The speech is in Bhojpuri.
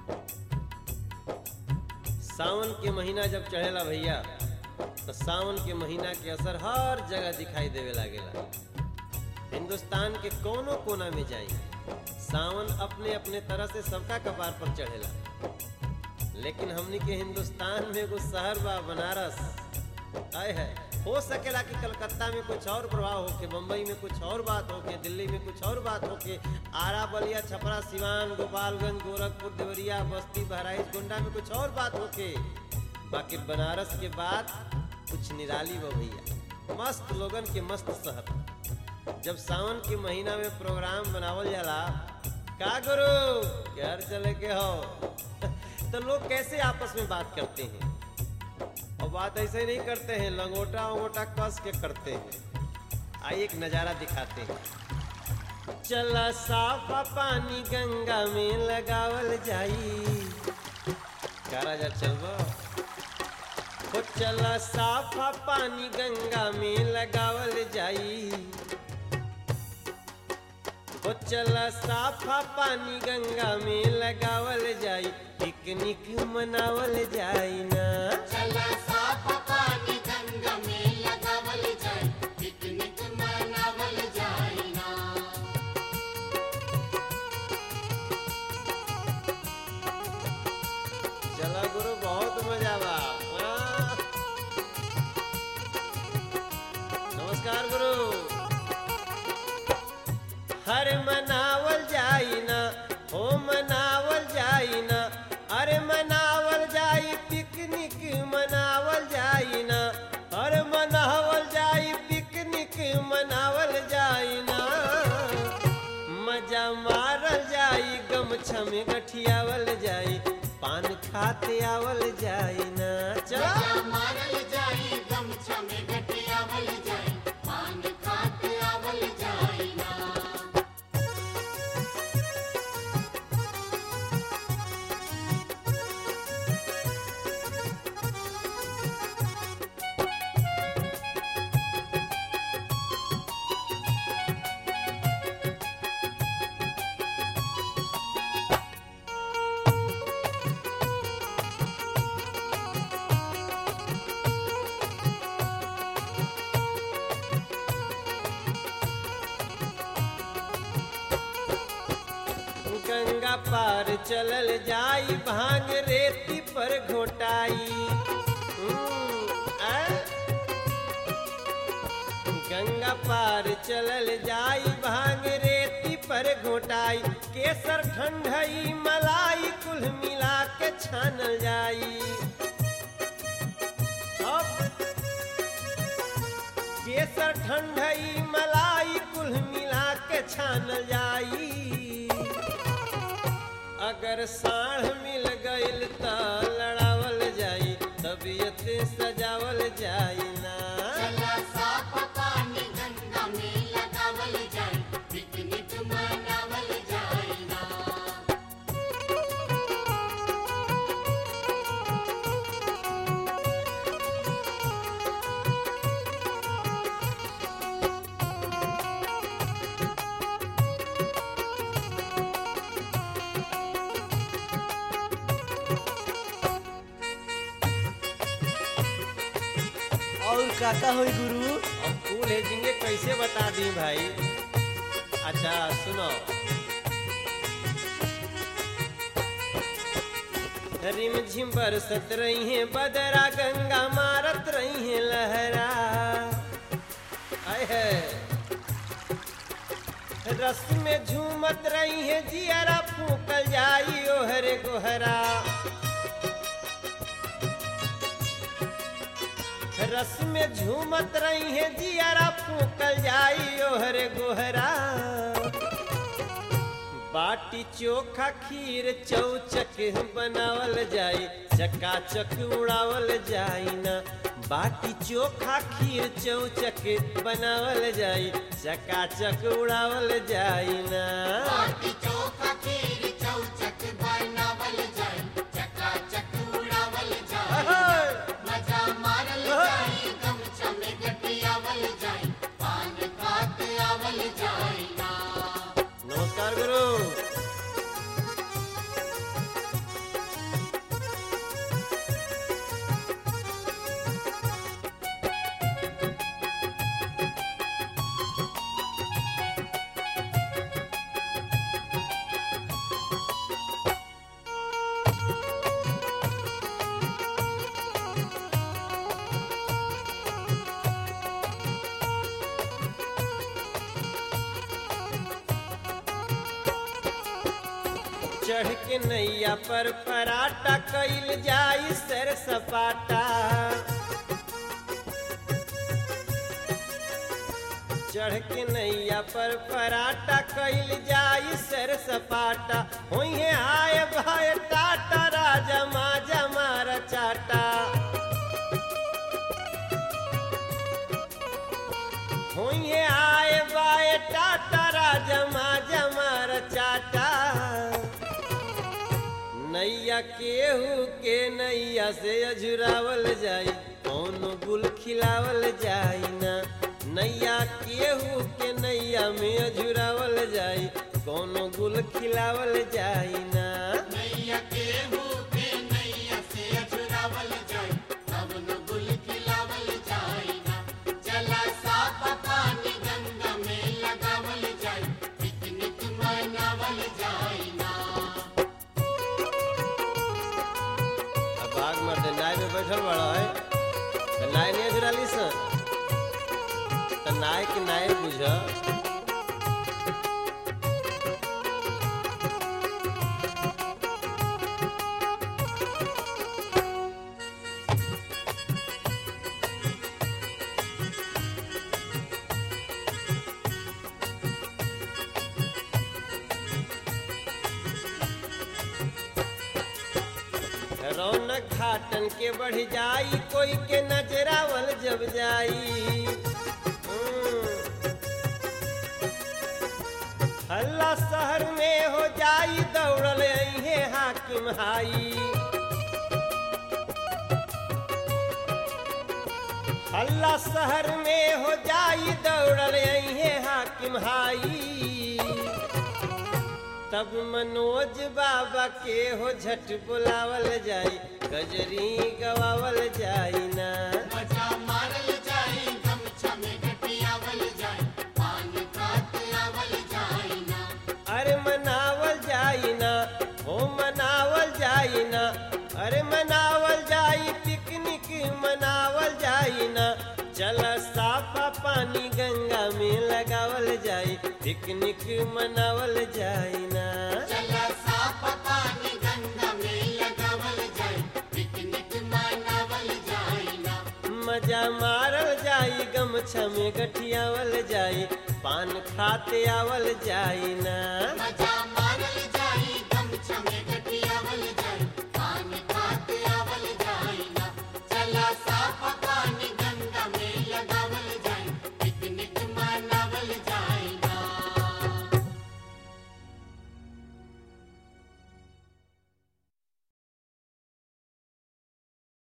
सावन के महीना जब चढ़ेला भैया तो सावन के महीना के असर हर जगह दिखाई देवे लागेला हिंदुस्तान के कोनो कोना में जाई सावन अपने अपने तरह से सबका कपार पर चढ़ेला लेकिन हमनी के हिंदुस्तान में एगो शहर बा बनारस आए है हो सकेला कि कलकत्ता में कुछ और प्रभाव होके बम्बई में कुछ और बात होके दिल्ली में कुछ और बात होके आरा बलिया छपरा सिवान गोपालगंज गोरखपुर देवरिया बस्ती बहराइच गोंडा में कुछ और बात होके बाकी बनारस के बाद कुछ निराली बा भैया मस्त लोगन के मस्त शहर जब सावन के महीना में प्रोग्राम बनावल जाला का गुरु घर चले के हो तो लोग कैसे आपस में बात करते हैं और बात ऐसे नहीं करते हैं लंगोटा वंगोटा कस के करते हैं आइए एक नज़ारा दिखाते हैं चला साफा पानी गंगा में लगावल जाई का राजा चलबो हो चला साफा पानी गंगा में लगावल जाई हो चला साफा पानी गंगा में लगावल जाई पिकनिक मनावल जाई ना चला साफ पानी गंगा में लगावल जाए पिकनिक मनावल जाए ना चला गुरु बहुत मजा बा वाह। नमस्कार गुरु हर मनावल जाई ना हो मनावल जाई ना अरे मनावल जाई पिकनिक मनावल जाई ना अरे मनावल जाई पिकनिक मनावल जाई ना मजा मारल जाई गमछा में गठियावल जाई पान खाते आवल जाई ना चला मजा मारल जाए गमछा में गटियावल जाए पान खाते आवल जाए ना गंगा पार चलल जाई भांग रेती पर घोटाई हम्म, आ? गंगा पार चलल जाई भांग रेती पर घोटाई केसर ठंडई मलाई कुल मिला के छानल जाई अब केसर ठंडई मलाई कुल मिला के छानल जाई अगर साढ़ मिल गईल त लड़ावल जाई तबीयत सजावल जाई ना चला साफ पानी गंगा में लगावल जाए पिकनिक मनावल जाए ना और काका होई गुरु अब फूल हेजिंगे कैसे बता दी भाई अच्छा सुनो रिम झिम बरसत रही है बदरा गंगा मारत रही है लहरा आय है रस में झूमत रही है जियरा फूकल जाई ओहरे गोहरा रस में झूमत रही है जियारा फूकल जाई ओहरे गोहरा बाटी चोखा खीर चौचक बनावल जाई चकाचक उड़ावल जाई ना बाटी चोखा खीर चौचक बनावल जाई चकाचक उड़ावल जाई ना बाटी चोखा खीर चौचक बनावल जाए चकाचक उड़ावल जाए अहै! मजा मारल जाए गमछा में गटियावल जाए पान खाते आवल जाए ना नमस्कार गुरु चढ़ के नैया पर पराटा कैल जाई सर सपाटा चढ़ के नैया पर पराटा कैल जाई सर सपाटा होइहे आए भाई टाटा राजा माजा मारा चाटा होइहे आए बाए टाटा राजा माजा मारा चाटा नैया केहू के नैया से अझुरावल जाई कौनो गुल खिलावल जाई ना नैया केहू के नैया में अझुरावल जाई कौनो गुल खिलावल जाई ना नैया केहू के नैया से अछुरावल जाए तब न गुल खिलावल जाए ना चला साफ पानी गंगा में लगावल जाए पिकनिक मनावल जाए ना अब आग मर्द नाय में बैठल बड़ा है तो नाय नहीं अझुराली सन तो नाय के नाय बुझ रौनक घाटन के बढ़ जाई कोई के नजरावल जब जाई हम्म। हल्ला शहर में हो जाई दौड़ल अहे हाकिम हाई हल्ला शहर में हो जाई दौड़ल अहे हाकिम हाई तब मनोज बाबा के हो झट बुलावल जाई गजरी गवावल जाई ना मजा मारल जाए गमछा में घटियावल जाए पान खात आवल जाए ना अरे मनावल जाई ना हो मनावल जाई ना अरे मनावल जाई पिकनिक मनावल जाई ना चल साफा पानी गंगा में लगावल जाई पिकनिक मनावल जाई ना चला साफ पानी गंगा में लगावल जाए पिकनिक मनावल जाए ना मजा मारल जाई गमछा में गठियावल जाई पान खाते आवल जाई ना मजा मारल जाए गमछा में घटियावल जाए